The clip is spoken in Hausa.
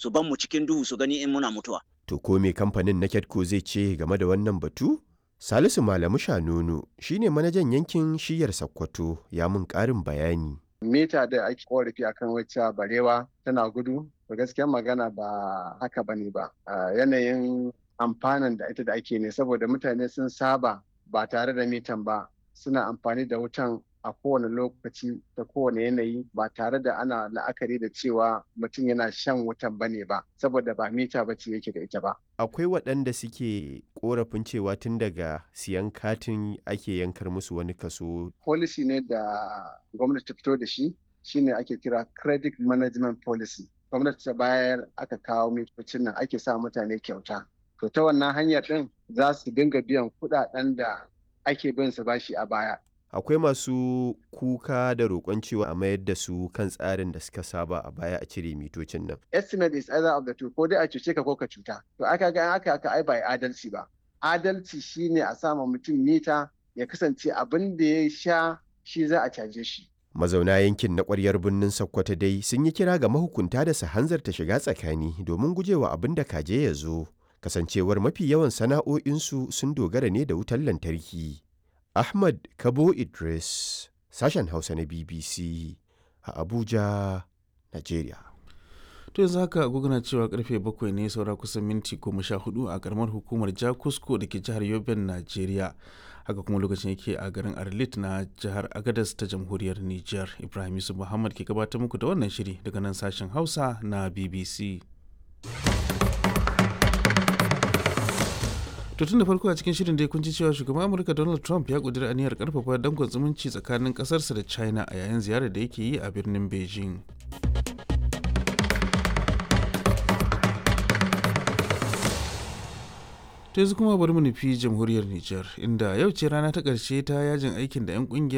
su ban mu cikin duhu su gani in muna mutuwa To ko me kamfanin na Ketco zai ce game da wannan batu? Salisu Malamu Shanunu shine manajan yankin shiyar Sokoto ya mun ƙarin bayani. mita da ake korafi akan wacce barewa tana gudu to gaskiyar magana ba haka bane ba yanayin amfanin da ita da ake ne saboda mutane sun saba ba tare da mitan ba suna amfani da wutan a kowane lokaci da kowane yanayi ba tare da ana la'akari da cewa mutum yana shan wutan bane ba saboda ba mita ba ce yake da ita ba Akwai waɗanda suke ƙorafin cewa tun daga siyan katin ake yankar musu wani kaso. policy ne da gwamnati ta fito da shi shine ake kira credit management policy gwamnati ta bayar aka kawo mitocin nan ake sa mutane kyauta to ta wannan hanyar din za su dinga biyan kuɗaɗen da ake bin su bashi a baya Akwai masu kuka da roƙon cewa a mayar da su kan tsarin da suka saba a baya a cire mitocin nan. estimate is either of the two ko dai a cuce ka ko ka cuta to aka ga aka aka ai ba adalci ba adalci shine a sama mutum mita ya kasance abin da ya sha shi za a caje shi Mazauna yankin na ƙwaryar birnin Sokoto dai sun yi kira ga mahukunta da su hanzarta shiga tsakani domin gujewa abin da kaje ya zo. Kasancewar mafi yawan sana'o'insu sun dogara ne da wutar lantarki. Ahmad Kabo Idris, sashen Hausa na BBC a Abuja, Najeriya. to yanzu haka agogo na cewa karfe bakwai ne saura kusan minti goma sha hudu a karamar hukumar jakusko da ke jihar yobin najeriya haka kuma lokacin yake a garin arlit na jihar agadas ta jamhuriyar niger ibrahim yusuf muhammad ke gabatar muku da wannan shiri daga nan sashen hausa na bbc to tun da farko a cikin shirin da kun ji cewa shugaban amurka donald trump ya kudura aniyar karfafa dangon zumunci tsakanin kasarsa da china a yayin ziyarar da yake yi a birnin beijing to yanzu kuma bari mu nufi jamhuriyar Nijar inda yau ce rana ta ƙarshe ta yajin aikin da 'yan ƙungiyar